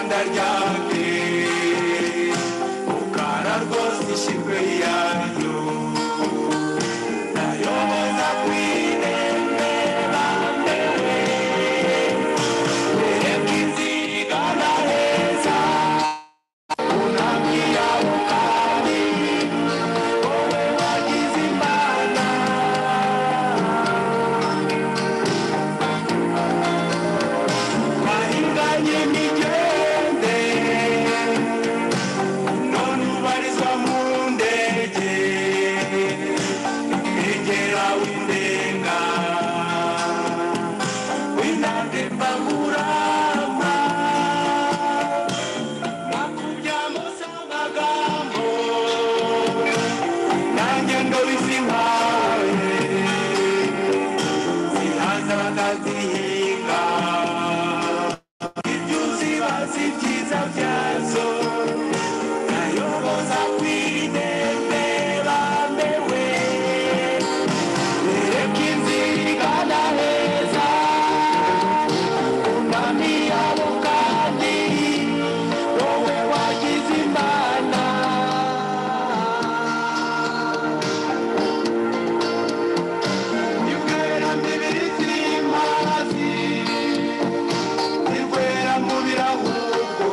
Κυριακή που καναργός στη Σιμπριά του. Τα γιώματα που είναι με Επίτσι καναρέζα που να βγει από κάτι Ove βαγίζει μάνα Barriga de Miguel, Nono Bariswa Mundeje, Miguel Awindenga, Winande Bangurama, Makuja Mosangagambo, Nanyendoli Simhaye, Sihazara Kazihinga. Juzi wasikiza vyanzo nayogoza kuinembela mbewe erekinziganaheza unamia ukali wewe wakizimbana Nyugera mibiri zimazi Nikwera mubira ahubwo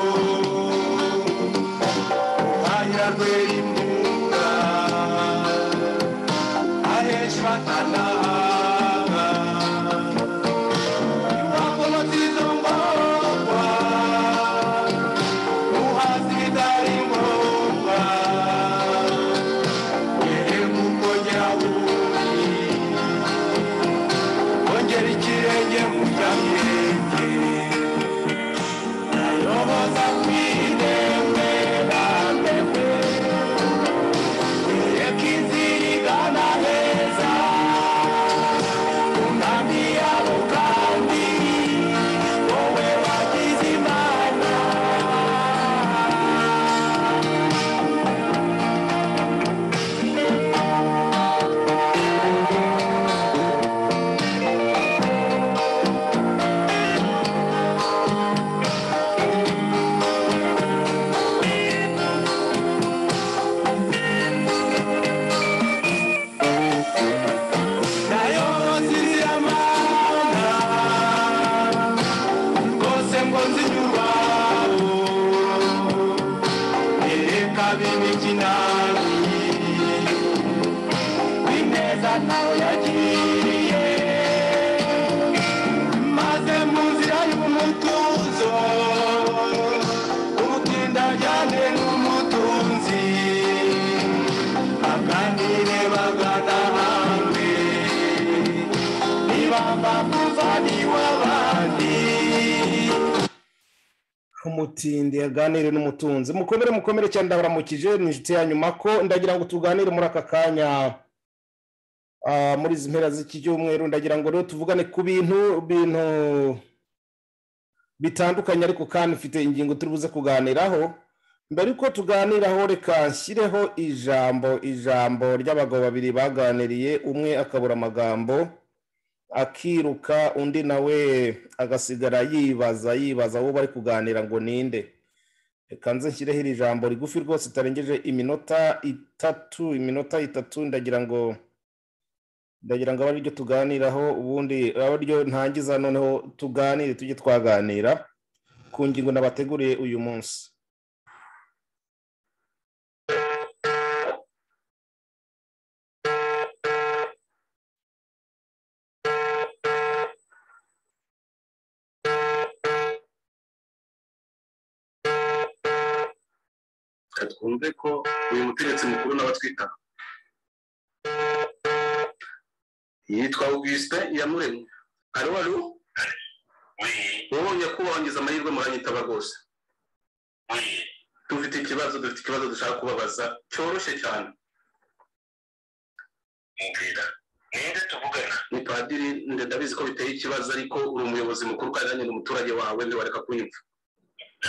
Hanyura kwera imbuga Ahesha batanahanga Impapuro z'izo ngorwa Uhazi bitari ngombwa Yere kukongera ububi Kongera ikirenge mu byamenge Nayoboza kwidembera mbere Ekizirigana heza Unambia ukambi Wewe wakizimana bagana hamwe nibamba muvani w'abandi umutindi yaganire n'umutunzi mukomere mukomere cyane ndabaramukije ni inshuti ya nyuma ko ndagira ngo tuganire muri aka kanya ah, muri izi mpera z'iki cyumweru ndagira ngo rero tuvugane ku bintu bintu bitandukanye ariko kandi mfite ingingo turi buze kuganiraho mbere yuko tuganiraho reka nshyireho ijambo ijambo ry'abagabo babiri baganiriye umwe akabura amagambo akiruka undi nawe agasigara yibaza yibaza uwo bari kuganira ngo ninde reka nze nshyireho iri jambo rigufi rwose itarengeje iminota itatu iminota itatu ndagira ngo ndagira ngo abe ariryo tuganiraho ubundi abe ariryo ntangiza noneho tuganire tujye twaganira ku ngingo nabateguriye uyu munsi reka twumve ko uyu mutegetsi mukuru n'abatwita yitwa augustin iyamuremye alo alo wowe nyakubahwa ngize amahirwe muranyitaba rwose dufite ikibazo dufite ikibazo dushaka kubabaza cyoroshye cyane mbwira ninde tuvugana ni padiri nde ndabizi ko biteye ikibazo ariko uri umuyobozi mukuru kandi nanjye ni umuturage wawe ntiwareka kunyumva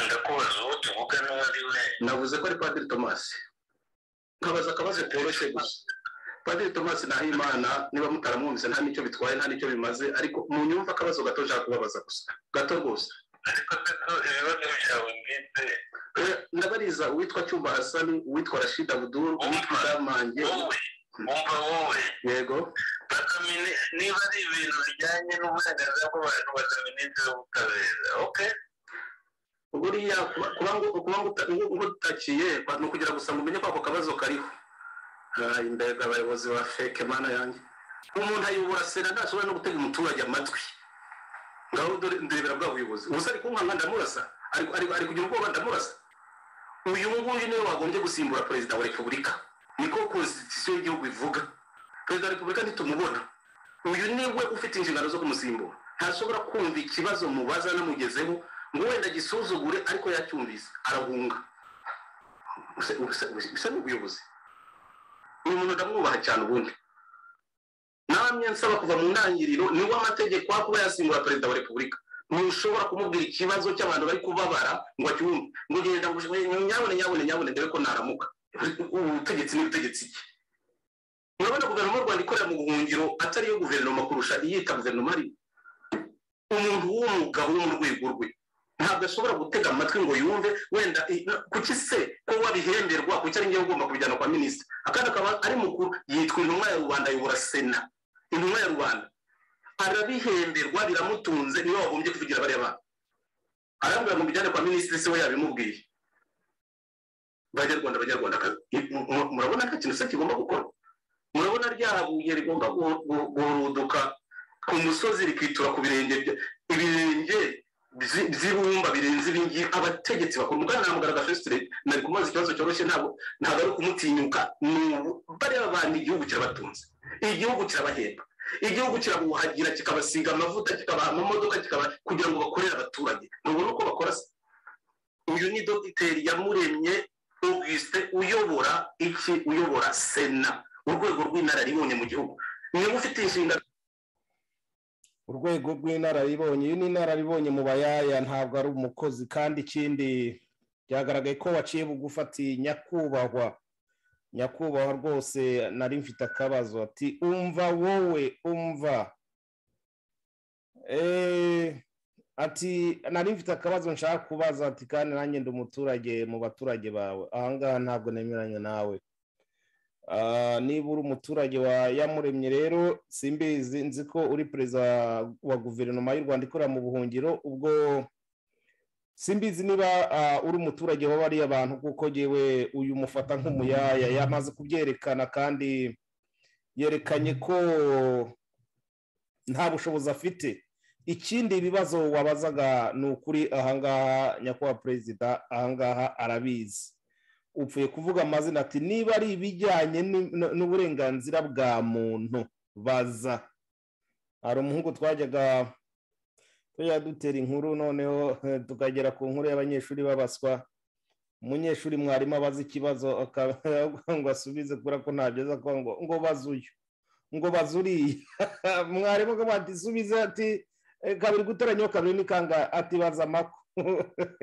ndakubaza uwo tuvugana uwo ari we navuze ko ari padiri tomasi nkabaza akabazo koroshye gusa padiri tomasi ntahimana niba mutaramwumvise nta n'icyo bitwaye nta n'icyo bimaze ariko mu nyumva akabazo gato nshaka kubabaza gusa gato rwose ariko se ko ibibazo byawe mfite Eh, ndabariza uwitwa cyumba hasani uwitwa rashid abuduru uwitwa damange wowe wumva wowe yego bakamine niba ari ibintu bijyanye n'uburenganzira bw'abantu bakaminisitiri w'ubutabera oke buriya kuba- kuba ngo- kuba ngo uta- ngo- ngo utakiye ni ukugira gusa ngo umenye ko ako kabazo kariho Ah, imbega abayobozi ba feke mana yanjye umuntu ayobora sena ntashobora no gutega umuturage amatwi ngaho dore- ndebera bwa buyobozi ubusa ari kunkanga ndamurasa Ari- ari ari kugira ubwoba ndamurasa uyu nguyu niwe wagombye gusimbura perezida wa repubulika niko konstitusiyo y'igihugu ivuga perezida wa repubulika ntitumubona uyu niwe ufite inshingano zo kumusimbura ntashobora kumva ikibazo mubaza namugezeho ngo wenda agisuzugure ariko yacyumvise arahunga Use- use- use- bisa n'ubuyobozi uyu muntu ndamwubaha cyane ubundi namwe nsaba kuva mu ntangiriro niwo amategeko aho kuba yasimbura perezida wa repubulika ntushobora kumubwira ikibazo cy'abantu bari kubabara ngo acyumve ngo genda ngo nyabone nyabone nyabone dore ko naramuka ubutegetsi ni butegetsi ki urabona guverinoma y'u rwanda ikorera mu buhungiro atari iyo guverinoma kurusha iyita guverinoma ari umuntu w'umugabo wo mu rwego rwe ntabwo ashobora gutega amatwi ngo yumve wenda i- na- kuki se ko wabihemberwa kuki ari njyewe ugomba kubijyana kwa minisitiri akandi akaba ari mukuru yitwa intumwa ya rubanda ayobora sena intumwa ya rubanda arabihemberwa biramutunze niwe wagombye kuvugira bariya bantu arambwira ngo mbijyane kwa minisitiri se we yabimubwiye banyarwanda banyarwandakazi i- mu- mu- murabona ko ikintu se kigomba gukorwa murabona rya buye rigomba gu- gu- guhuruduka ku musozi rikitura ku birenge bya- ibirenge byi- by'ibumba birenze ibingibi abategetsi bakora umugani namugaragaje fesitire nari kumubaza ikibazo cyoroshye ntabwo ntabwo ari ukumutinyuka ni ubu bariya bantu igihugu kirabatunze igihugu kirabahemba igihugu kirabuhagira kikabasiga amavuta kikabaha amamodoka kikabaha kugira ngo bakorere abaturage ntubona uko bakora se uyu ni dogiteri yamuremye augustin uyobora iki uyobora sena urwego rw'inararibonye mu gihugu niba ufite inshingano urwego rw'inararibonye uyu ni inararibonye mu bayaya ntabwo ari umukozi kandi ikindi byagaragaye ko waciye bugufi ati nyakubahwa nyakubahwa rwose nari mfite akabazo ati umva wowe umva Eh, ati nari mfite akabazo nshaka kubaza ati kandi nanjye ndi umuturage mu baturage bawe ahangaha ntabwo nemeranya nawe Ah, niba uri umuturage wa yamuremye rero simbizi nzi ko uri perezida wa guverinoma y'u rwanda ikorera mu buhungiro ubwo simbizi niba ah, uri umuturage wa bariya bantu kuko yewe uyu mufata nk'umuyaya yamaze kubyerekana kandi yerekanye ko nta bushobozi afite ikindi ibibazo wabazaga ni ukuri ahangaha nyakubahwa perezida ahangaha arabizi upfuye kuvuga amazina ati niba ari ibijyanye ni- n- n'uburenganzira bwa muntu baza hari umuhungu twajyaga tujya dutera inkuru noneho eh, tukagera ku nkuru y'abanyeshuri babaswa umunyeshuri mwarimu abaza ikibazo akavuga ngo asubize kubera ko ntabyo aza kuvuga ngo ngo baze uyu ngo baze uriya mwarimu akavuga ati subize ati "Eh, kabiri guteranyaho kabiri ni kangahe ati baza amako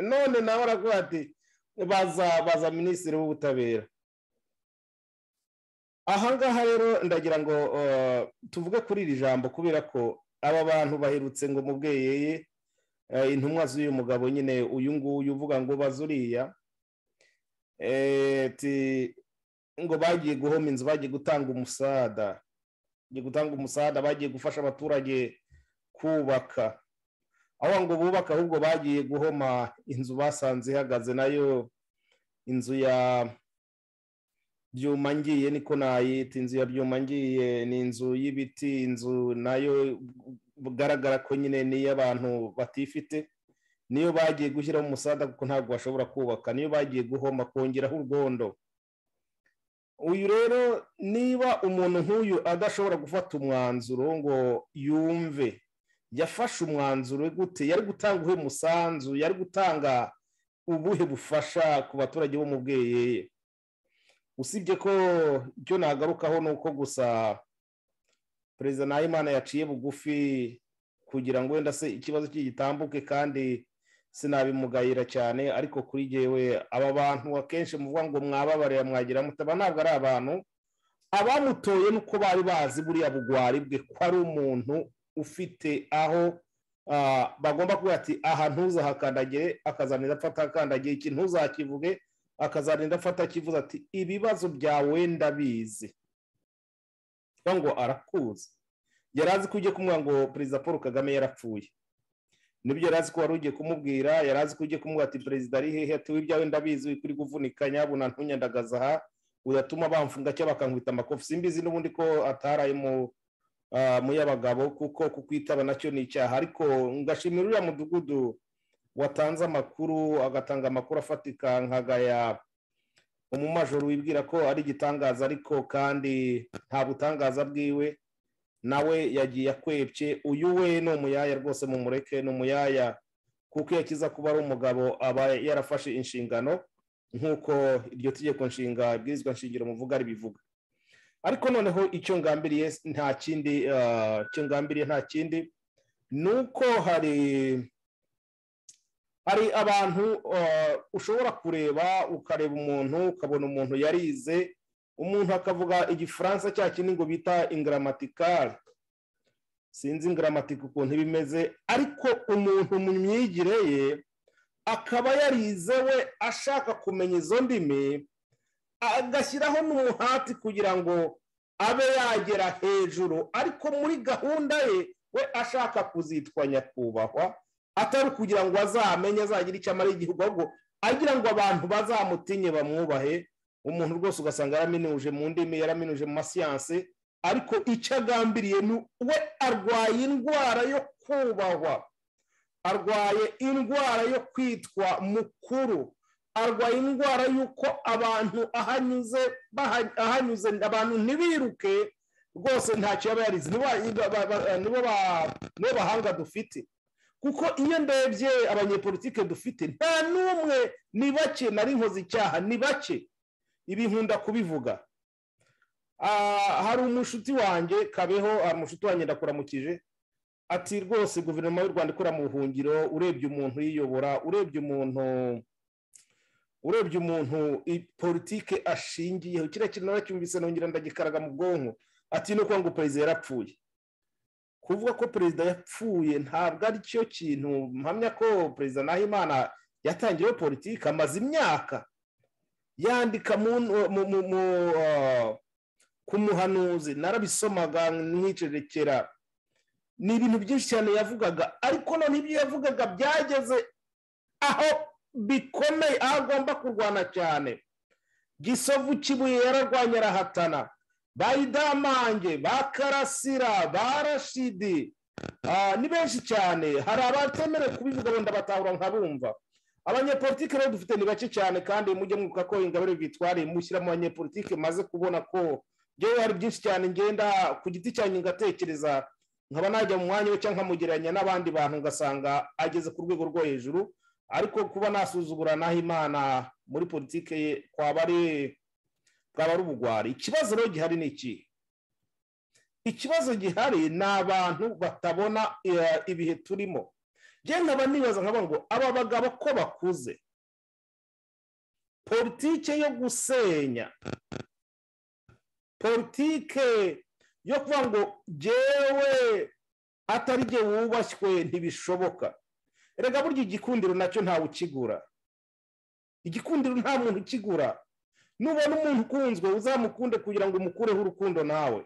none nawe aravuga ati baza baza minisitiri w'ubutabera ahangaha rero ndagira ngo eh, tuvuge kuri iri jambo kubera ko aba bantu baherutse ngo mu bweyeye eh, intumwa z'uyu mugabo nyine uyu nguyu uvuga ngo baze uriya eh, ti- ngo bagiye guhoma inzu bagiye gutanga umusada bagiye gutanga umusada bagiye gufasha abaturage kubaka aho ngo bubaka ahubwo bagiye guhoma inzu basanze ihagaze nayo inzu ya byuma ngiye niko nayita inzu ya byuma ngiye ni inzu y'ibiti inzu nayo bugaragara ko nyine ni iy'abantu batifite niyo bagiye gushyiraho umusada kuko ntabwo bashobora kubaka niyo bagiye guhoma kongeraho urwondo uyu rero niba umuntu nk'uyu adashobora gufata umwanzuro ngo yumve yafashe umwanzuro gute yari gutanga ubuhe musanzu yari gutanga ubuhe bufasha ku baturage bo mu bweyeye usibye ko icyo nagarukaho ni uko gusa perezida nahimana yaciye bugufi kugira ngo wenda se ikibazo cye gitambuke kandi sinabimugayira cyane ariko kuri jyewe aba bantu akenshi muvuga ngo mwababarira mwagira mutaba ntabwo ari abantu abamutoye nuko bari bazi buriya bugwari bwe ko ari umuntu ufite aho ah, bagomba kuvuga ati aha ntuzahakandagire akazanira apfa atakandagiye iki ntuzakivuge akazanira apfa atakivuze ati ibibazo byawe ndabizi cyangwa ngo arakuzi yari azi ko ugiye kumubwira ngo perezida paul kagame yarapfuye nibyo yari azi ko wari ugiye kumubwira yari azi ko ugiye kumubwira ati perezida ari hehe ati w'ibyawe ndabizi wiko uri guvunika nyabuna ntunyandagaza aha uratuma bamfunga cyangwa bakankubita amakofi simbizi n'ubundi ko ataraye mu ah, mu y'abagabo kuko kukwitaba nacyo ni icyaha ariko ngashimira uriya mudugudu watanze amakuru agatanga amakuru afatika nkagaya umumajoro wibwira ko ari igitangaza ariko kandi nta butangaza bwiwe nawe yagiye akwebye uyu we ni umuyaya rwose mu mureke ni umuyaya kuko iyo akiza kuba ari umugabo aba yarafashe inshingano nk'uko iryo tegeko nshinga ibwirizwa nshingiro muvuga ribivuga ariko noneho icyo ngambiriye nta kindi ah, icyo ngambiriye nta kindi ni uko hari hari abantu ah, ushobora kureba ukareba umuntu ukabona umuntu yarize umuntu akavuga igifaransa cya kindi ngo bita ingiramatikari sinzi ingiramatika ukuntu iba imeze ariko umuntu mu myigire ye akaba yarize we ashaka kumenya izo ndimi agashyiraho n'umuhati kugira ngo abe yagera hejuru ariko muri gahunda ye we ashaka kuzitwa nyakubahwa atari ukugira ngo azamenye azagire icyo amara igihugu ahubwo agira ngo abantu bazamutinye bamwubahe umuntu rwose ugasanga yaraminuje mu ndimi yaraminuje mu masiyanse ariko icyo agambiriye ni we arwaye indwara yo kubahwa arwaye indwara yo kwitwa mukuru arwaye indwara y'uko abantu ahanyuze baha- ahanyuze abantu ntibiruke rwose ntacyo yaba yarize nibo ba- ba- ba- nibo ba- nibo bahanga dufite kuko iyo ndebye abanyepolitike dufite nta n'umwe ni bake nari nkoze icyaha ni bake ibi nkunda kubivuga Ah, hari umushuti wanjye kabeho hari umushuti wanjye ndakuramukije ati rwose guverinoma y'u rwanda ikora mu buhungiro urebye umuntu uyiyobora urebye umuntu urebye umuntu i- politike ashingiyeho kiriya kintu naracyumvise nongera ndagikaraga mu bwonko ati ni ukuvuga ngo perezida yarapfuye kuvuga ko perezida yapfuye ntabwo ari cyo kintu mpamya ko perezida nahimana yatangiyeho politiki amaze imyaka yandika mu mu- mu- mu- ah, ku muhanuzi narabisomaga nkicerekera ni ibintu byinshi cyane yavugaga ariko none ibyo yavugaga byageze aho bikomeye aho agomba kurwana cyane gisovu kibuye yararwanya arahatana ba idamange ba karasira ba rashidi ah, ni benshi cyane hari abatemerewe kubivuga wenda batahura nkabumva abanyepolitike rero dufite ni bake cyane kandi mujye mwibuka ko ingabire bitwariye mushyiramo abanyepolitike maze kubona ko ngewe hari byinshi cyane ngenda ku giti cyanjye ngatekereza nkaba najya mu mwanya we cyangwa nkamugereranya n'abandi bantu ngasanga ageze ku rwego rwo hejuru ariko kuba nasuzugura naho imana muri politike ye kwaba ari bwaba ari ubugwari ikibazo rero gihari ni iki ikibazo gihari ni abantu batabona eh, ibihe turimo njye nkaba nibaza nkaba ngo aba bagabo ko bakuze politike yo gusenya politike yo kuvuga ngo jyewe atari jye wubashywe ntibishoboka erega burya igikundiro nacyo ntawe ukigura igikundiro nta muntu ukigura nubona umuntu ukunzwe uzamukunde kugira ngo umukureho urukundo nawe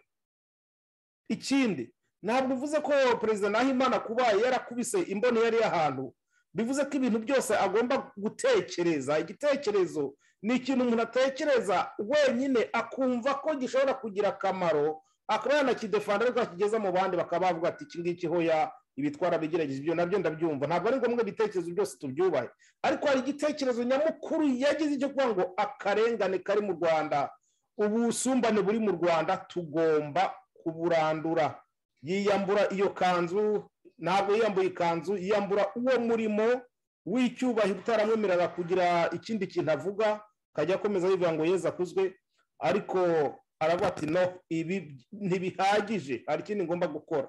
ikindi ntabwo uvuze ko perezida nahimana kuba yarakubise imboni yari ahantu bivuze ko ibintu byose agomba gutekereza igitekerezo ni ikintu umuntu atekereza wenyine akumva ko gishobora kugira akamaro akaba yanakidefanda ariko akigeza mu bandi bakaba bavuga ati iki ngiki hoya ibi twarabigerageje ibyo nabyo ndabyumva ntabwo ari ngombwa ibitekerezo byose tubyubahe ariko hari igitekerezo nyamukuru yagize icyo kuvuga ngo akarengane kari mu rwanda ubusumbane buri mu rwanda tugomba kuburandura yiyambura iyo kanzu ntabwo yiyambuye ikanzu yiyambura uwo murimo w'icyubahiro utaramwemerera kugira ikindi kintu avuga akajya akomeza yivuga ngo yeza akuzwe ariko aravuga ati no ibi ntibihagije hari ikindi ngomba gukora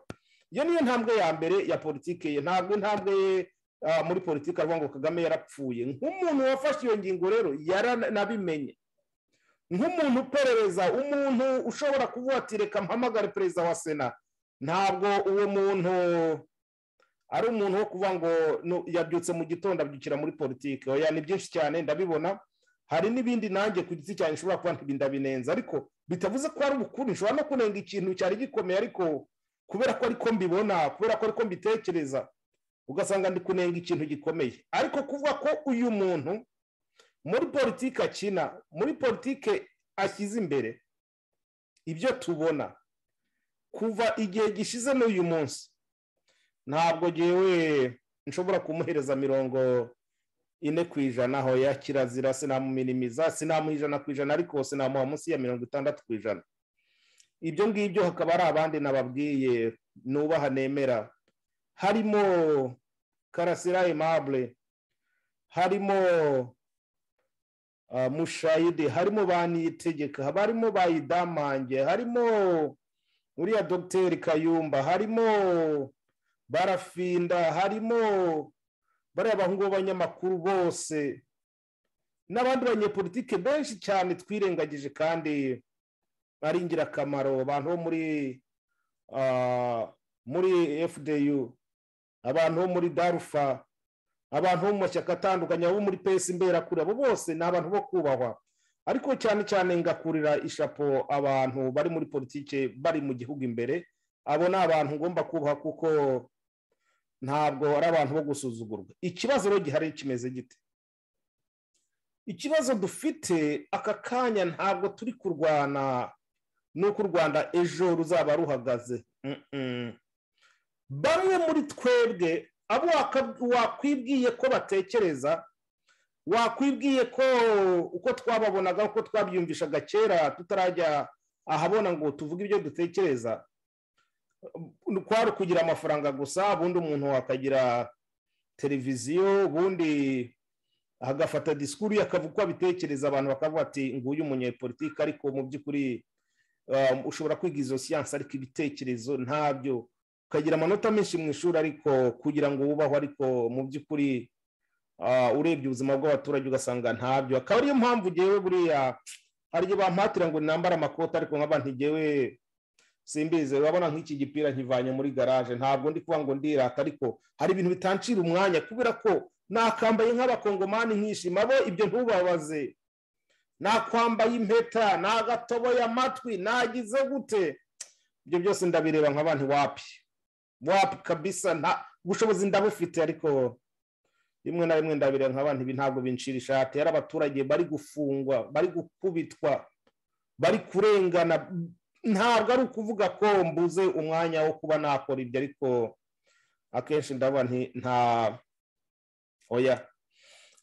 iyo niyo ntambwe ya mbere ya politike ye ntabwo intambwe ye ah, muri politike aravuga ngo kagame yarapfuye nk'umuntu wafashe iyo ngingo rero yaranabimenye nk'umuntu uperereza umuntu ushobora kuvuga ati reka mpamagare perezida wa sena ntabwo uwo muntu ari umuntu wo kuvuga ngo nu- yabyutse mu gitondo abyukira muri politiki oya ni byinshi cyane ndabibona hari n'ibindi nanjye ku giti cyanjye nshobora kuba nti- ndabinenza ariko bitavuze ko ari ubukuru nshobora no kunenga ikintu cyari gikomeye ariko kubera ko ariko mbibona kubera ko ariko mbitekereza ugasanga ndi kunenga ikintu gikomeye ariko kuvuga ko uyu muntu muri politiki akina muri politiki ashyize imbere ibyo tubona kuva igihe gishize n'uyu munsi ntabwo ngewe nshobora kumuhereza mirongo ine ku ijana aho kirazira sinamuminiza sinamuha ijana ku ijana ariko sinamuha munsi ya mirongo itandatu ku ijana ibyo ngibyo hakaba hari abandi nababwiye nubaha nemera harimo karasira aimable harimo ah, mushayidi harimo ba niyitegeka haba harimo ba idamange harimo uriya dogiteri kayumba harimo barafinda harimo bariya bahungu b'abanyamakuru bose n'abandi banyepolitike benshi cyane twirengagije kandi ari ingirakamaro abantu bo muri ah, muri fdu abantu bo muri darufa abantu bo mu mashyaka atandukanye abo muri pesi imberakure abo bose ni abantu bo kubahwa ariko cyane cyane ngakurira ishapo abantu bari muri politike bari mu gihugu imbere abo ni abantu ngomba kubaha kuko ntabwo ari abantu bo gusuzugurwa ikibazo rero gihari kimeze gite ikibazo dufite aka kanya ntabwo turi kurwana n'uko u rwanda ejo ruzaba ruhagaze Mm-mm. bamwe muri twebwe abo waka- wakwibwiye ko batekereza wakwibwiye ko uko twababonaga uko twabyumvishaga kera tutarajya ahabona ngo tuvuge ibyo dutekereza kwari ukugira amafaranga gusa ubundi umuntu akagira televiziyo ubundi agafata disikuru ye akavuga uko abitekereza abantu bakavuga ati nguyu umunyepolitiki ariko mu by'ukuri um, ushobora kwiga izo siyansi ariko ibitekerezo ntabyo ukagira amanota menshi mu ishuri ariko kugira ngo wubahwe ariko mu by'ukuri ah, urebye ubuzima bw'abaturage ugasanga ntabyo akaba ariyo mpamvu ngewe buriya hari igihe bampatira ngo nambare amakoti ariko nkaba ntigewe simbizi urabona nk'iki gipira nkivanye muri garaje ntabwo ndi kuvuga ngo ndirata ariko hari ibintu bitancira umwanya kubera ko nakambaye nk'abakongomani nkishima bo ibyo ntubabaze nakwambaye impeta nagatoboye amatwi nagize gute ibyo byose ndabireba nkaba ntiwapi wapi kabisa nta ubushobozi ndabufite ariko rimwe na rimwe ndabireba nkaba nti ibi ntabwo bincira ishati yari abaturage bari gufungwa bari gukubitwa bari kurengana ntabwo ari ukuvuga ko mbuze umwanya wo kuba nakora ibyo ariko akenshi ndabona nti nta oya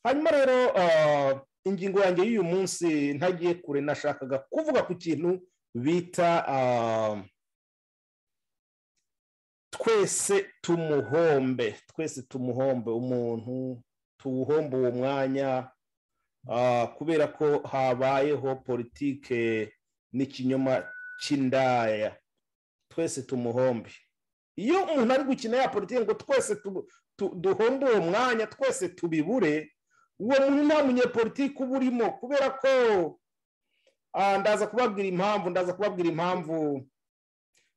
hanyuma rero ah, ingingo yanjye y'uyu munsi ntagiye kure nashakaga kuvuga ku kintu bita ah, twese tumuhombe twese tumuhombe umuntu tuwuhombe uwo mwanya ah, kubera ko habayeho politike n'ikinyoma cy'indaya twese tumuhombe iyo umuntu ari gukina ya politiki ngo twese tu- tu- duhombe uwo mwanya twese tubibure uwo muntu nta munyepolitiki uba urimo kubera ko ah, ndaza kubabwira impamvu ndaza kubabwira impamvu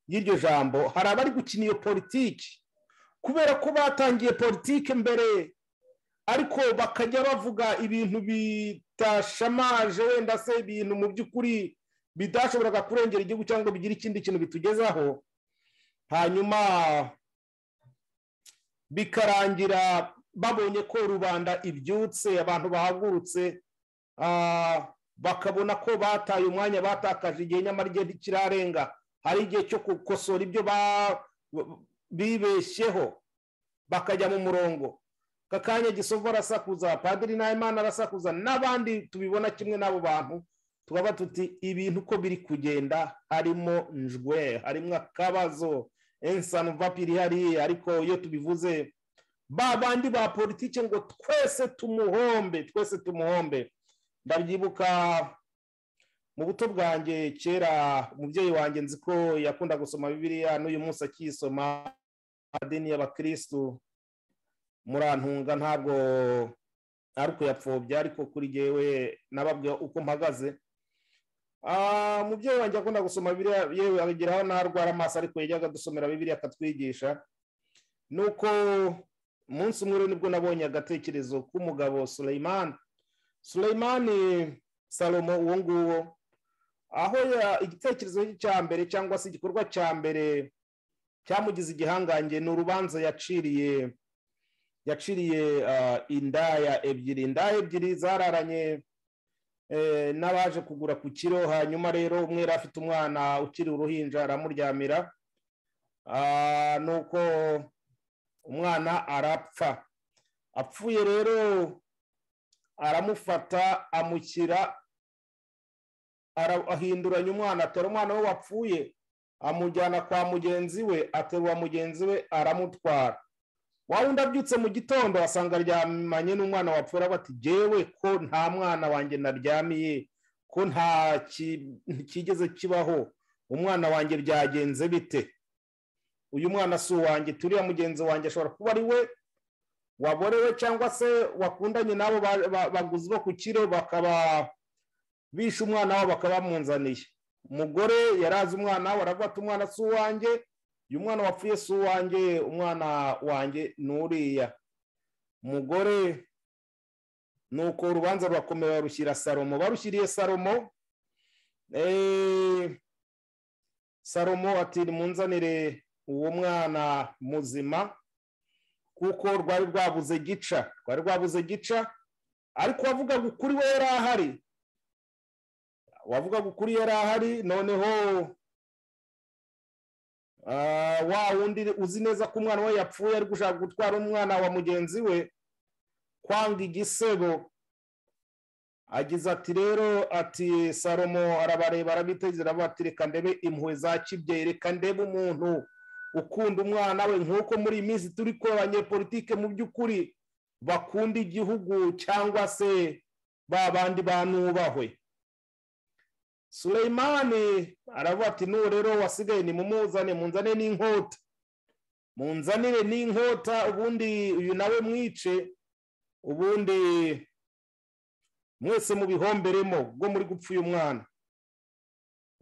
y'iryo jambo hari abari gukina iyo politiki kubera ko batangiye politiki mbere ariko bakajya bavuga ibintu bitashamaje wenda se ibintu mu by'ukuri bidashoboraga kurengera igihugu cyangwa ngo bigire ikindi kintu bitugezaho hanyuma bikarangira babonye ko rubanda ibyutse abantu bahagurutse ah, bakabona ko bataye umwanya batakaje igihe nyamara igihe ntikirarenga hari igihe cyo gukosora ibyo ba- bibeshyeho bakajya mu murongo aka kanya gisovu arasakuza padiri nahimana arasakuza n'abandi tubibona kimwe n'abo bantu tukaba tuti ibintu uko biri kugenda harimo njwe harimo akabazo ensanu vapiri hariya ariko iyo tubivuze ba bandi ba politiki ngo twese tumuhombe twese tumuhombe ndabyibuka mu buto bwanjye kera umubyeyi wanjye nzi ko yakunda gusoma bibiliya n'uyu munsi akiyisoma amadini y'abakirisitu murantunga ntabwo ari ukuyapfobya ariko kuri jyewe nababwira uko mpagaze Ah, umubyeyi wanjye akunda gusoma bibiliya yewe ageraho n'arwara amaso ariko yajyaga adusomera bibiliya akatwigisha nuko umunsi umwe rero nibwo nabonye agatekerezo k'umugabo Suleyman Suleyman salomo uwo nguwo aho ya- igitekerezo cye cya mbere cyangwa se igikorwa cya mbere cyamugize igihangange ni urubanza yaciriye yaciriye ah, indaya ebyiri indaya ebyiri zararanye eh, n'abaje kugura ku kiro hanyuma rero umwe yari afite umwana ukiri uruhinja aramuryamira Ah, nuko umwana arapfa apfuye rero aramufata amushyira ara- ahinduranya umwana atera umwana we wapfuye amujyana kwa mugenzi we aterura mugenzi we aramutwara waba undi abyutse mu gitondo asanga aryamanye n'umwana wapfuye aravuga ati jyewe ko nta mwana wanjye naryamiye ko nta ki- kigeze kibaho umwana wanjye byagenze bite uyu mwana si uwanjye turiya mugenzi wanjye ashobora kuba ari we waborewe cyangwa se wakundanye n'abo ba- ba- baguzi bo ku kiro bakaba bishe umwana wabo bakaba bamunzaniye umugore yari azi umwana we aravuga ati umwana si uwanjye uyu mwana wapfuye si uwanjye umwana wanjye ni uriya umugore ni uko urubanza rurakomeye barushyira salomo barushyiriye salomo eh, salomo ati munzanire uwo mwana muzima kuko rwari rwabuze gica rwari rwabuze gica ariko wavugaga ukuri we yari ahari wavugaga ukuri yari ahari noneho Ah, wa wundi uzi neza ko umwana we yapfuye ari gushaka gutwara umwana wa mugenzi we kwanga igisebo agize ati rero ati salomo arabareba arabitegereza aravuga ati reka ndebe impuhwe za kibyeyi reka ndebe umuntu ukunda umwana we nk'uko muri iyi minsi turi ko abanyepolitike mu by'ukuri bakunda igihugu cyangwa se ba bandi banubahwe Suleyimani aravuga ati n'uwo rero wasigaye nimumuzane munzane n'inkota munzanire n'inkota ubundi uyu nawe mwice ubundi mwese mubihomberemo ubwo muri gupfa uyu mwana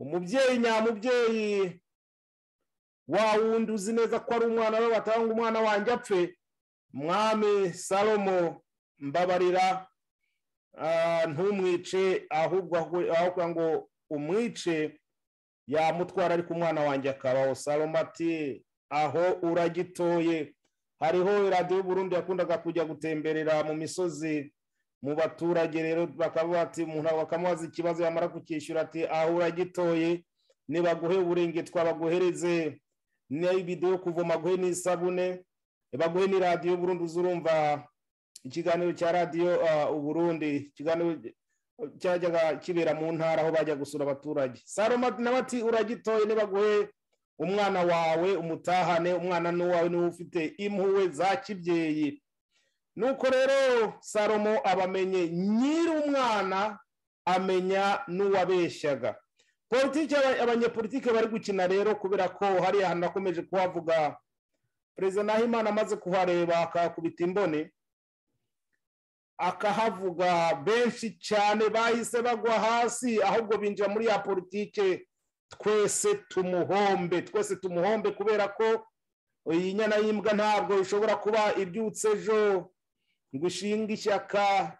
umubyeyi nyamubyeyi wa wundi uzi neza ko ari umwana we batanga umwana wanjye apfe mwami salomo mbabarira ah, ntumwice ahubwo ahubwo ahubwo ngo umwice yamutwara ariko umwana wanjye akabaho salomo ati aho uragitoye hariho radiyo y'uburundi yakundaga kujya gutemberera mu misozi mu baturage rero bakavuga ati umuntu bakamubaza ikibazo yamara kukishyura ati aho uragitoye nibaguhe uburengetwa baguhereze n'ibido yo kuvoma baguhe n'isabune baguhe n'iradiyo y'uburundi uzurumva ikiganiro cya radiyo ah, uburundi ikiganiro cyajyaga kibera mu ntara aho bajya gusura abaturage saloma nawe ati uragitoye nibaguhe umwana wawe umutahane umwana n'uwawe niwe ufite impuhwe za kibyeyi nuko rero salomo abamenye nyiri umwana amenya n'uwabeshyaga politiki aba- abanyepolitike bari gukina rero kubera ko hariya ahantu nakomeje kuhavuga perezida nahimana amaze kuhareba akakubita imbone akahavuga benshi cyane bahise bagwa hasi ahubwo binjira muri ya politike twese tumuhombe twese tumuhombe kubera ko iyi nyana y'imbwa ntabwo ishobora kuba ibyutse ejo ngo ishinge ishyaka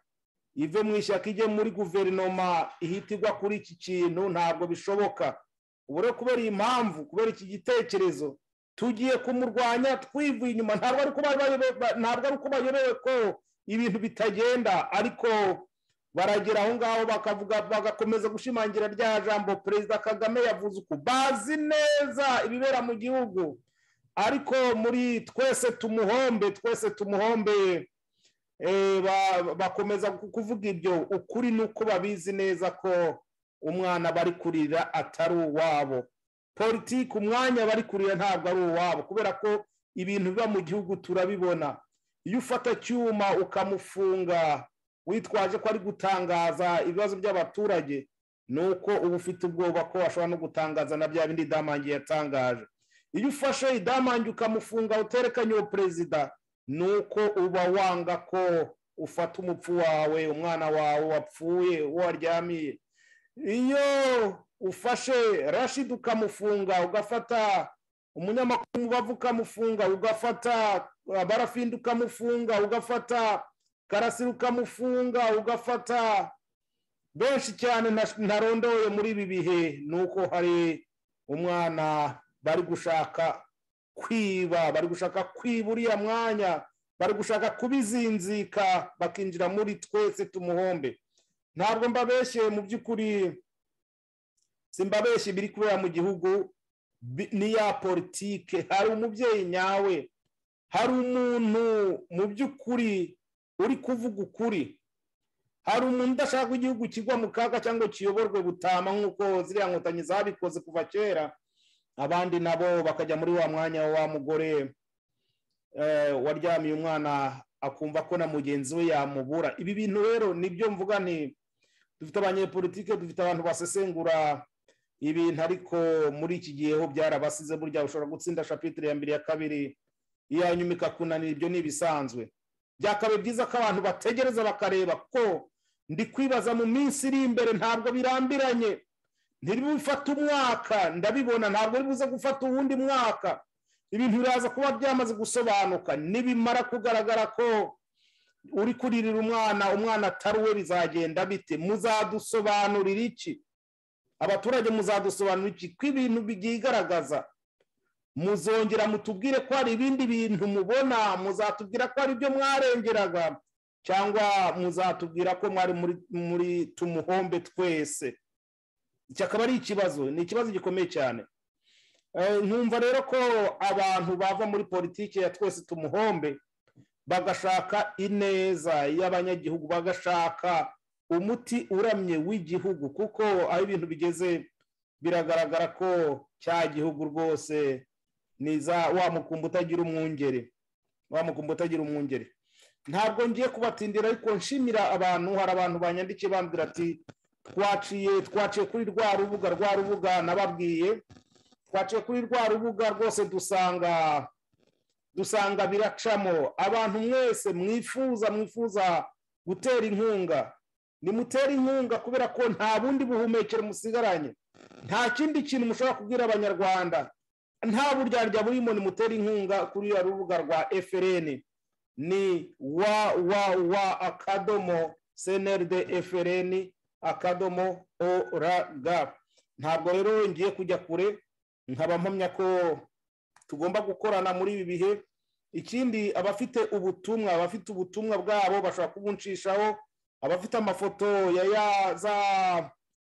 ive mu ishyaka ijye muri guverinoma ihita igwa kuri iki kintu ntabwo bishoboka ubu rero kubera iyi mpamvu kubera iki gitekerezo tugiye kumurwanya twivuye inyuma ntabwo ari uko bayobe- ntabwo ari uko bayobewe ko ibintu bitagenda ariko baragera aho ngaho bakavuga bagakomeza gushimangira rya jambo perezida kagame yavuze uko bazi neza ibibera mu gihugu ariko muri twese tumuhombe twese tumuhombe eh, ba- bakomeza ku- kuvuga ibyo ukuri ni uko babizi neza ko umwana bari kurira atari uwabo politiki umwanya bari kurira ntabwo ari uwabo kubera ko ibintu biba mu gihugu turabibona iyo ufata icyuma ukamufunga witwaje ko ari gutangaza ibibazo by'abaturage ni uko uba ufite ubwoba ko washobora no gutangaza na bya bindi damangi yatangaje iyo ufashe idamangi ukamufunga uterekanye uwo perezida ni uko uba wanga ko ufata umupfu wawe umwana wawe wapfuye uwo waryamiye iyo ufashe rashid ukamufunga ugafata umunyamakuru umubavu ukamufunga ugafata abarafindi ukamufunga ugafata karasira ukamufunga ugafata benshi cyane nta- ntarondoye muri ibi bihe ni uko hari umwana bari gushaka kwiba bari gushaka kwiba uriya mwanya bari gushaka kubizinzika bakinjira muri twese tumuhombe ntabwo mbabeshye mu by'ukuri simbabeshye ibiri kubera mu gihugu bi- ni ya politike hari umubyeyi nyawe hari umuntu mu by'ukuri uri kuvuga ukuri hari umuntu udashaka ko igihugu kigwa mu kaga cyangwa kiyoborwe butama nk'uko ziriya nkotanyi zabikoze kuva kera abandi nabo bakajya muri wa mwanya wa mugore eh, waryamiye umwana akumva ko na mugenzi we yamubura ibi bintu rero nibyo mvuga nti dufite abanyepolitike dufite abantu basesengura ibintu ariko muri iki gihe ho byarabasize burya ushobora gutsinda shapitire ya mbere ya kabiri iya nyuma ikakunanira ibyo ni ibisanzwe byakabaye byiza ko abantu bategereza bakareba ko ndi kwibaza mu minsi iri imbere ntabwo birambiranye ntibifate umwaka ndabibona ntabwo bibuze gufata uwundi mwaka ibintu biraza kuba byamaze gusobanuka nibimara kugaragara ko uri kuririra umwana umwana atari uwe bizagenda bite muzadusobanurira iki abaturage muzadusobanurira iki ko ibintu byigaragaza muzongera mutubwire ko hari ibindi bintu mubona muzatubwira ko hari ibyo mwarengeraga cyangwa muzatubwira ko mwari muri muri tumuhombe twese iki akaba ari ikibazo ni ikibazo gikomeye cyane Eh, nkumva rero ko abantu bava muri politiki ya twese tumuhombe bagashaka ineza y'abanyagihugu bagashaka umuti uramye w'igihugu kuko aho ibintu bigeze biragaragara ko cya gihugu rwose ni za wa mukumbi utagira umwungeri wa mukumbi utagira umwungeri ntabwo ngiye kubatindira ariko nshimira abantu hari abantu banyandikiye bambwira ati twaciye twaciye kuri rwa rubuga rwa rubuga nababwiye twaciye kuri rwa rubuga rwose dusanga dusanga biracamo abantu mwese mwifuza mwifuza gutera inkunga nimutere inkunga kubera ko nta bundi buhumekero musigaranye nta kindi kintu mushobora kubwira abanyarwanda nta buryarya burimo nimutera inkunga kuri ya rubuga rwa FRN ni wa wa wa akadomo cnrd frn akadomo org ntabwo rero ngiye kujya kure nkaba mpamya ko tugomba gukorana muri ibi bihe ikindi abafite ubutumwa abafite ubutumwa bwabo bashobora kubunshishaho abafite amafoto ya ya za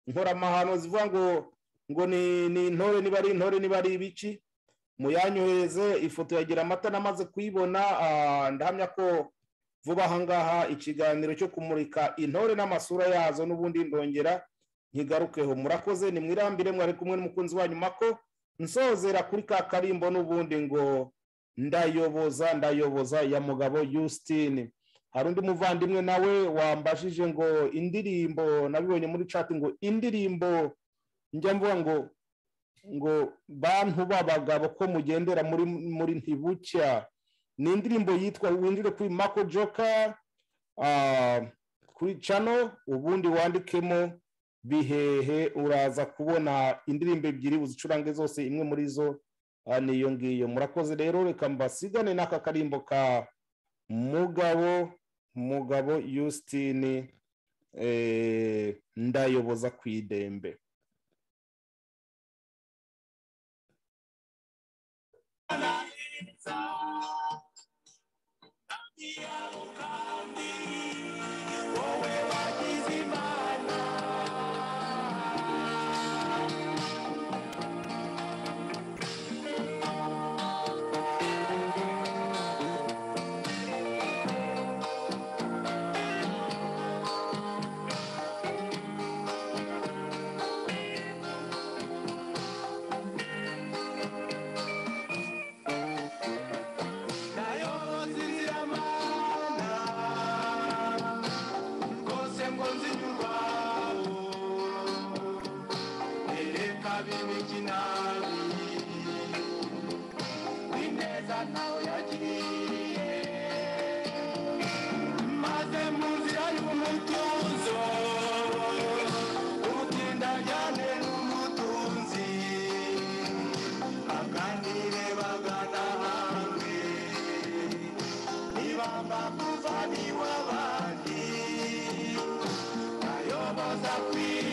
nkoramahano zivuga ngo ngo ni ni intore niba ari intore niba ari ibiki muyanyohereze ifoto yagira amata namaze kuyibona ah, ndahamya ko vuba aha ngaha ikiganiro cyo kumurika intore n'amasura yazo n'ubundi ndongera nkigarukeho murakoze nimwirambire mwari kumwe n'umukunzi wanyu mako nsozera kuri ka karimbo n'ubundi ngo ndayoboza ndayoboza ya mugabo Justine hari undi muvandimwe nawe wambajije ngo indirimbo nabibonye muri chat ngo indirimbo njya mvuga ngo ngo bantu b'abagabo ko mugendera muri muri ntibucya ni indirimbo yitwa winjire kuri mako joka ah, kuri cano ubundi wandikemo bihehe uraza kubona indirimbo ebyiri uzicurange zose imwe muri zo ah, ni iyo ngiyo murakoze rero reka mbasigane n'aka karimbo ka mugabo mugabo yusitini eh, ndayoboza ku idembe Nayo zizira mana baza kwiba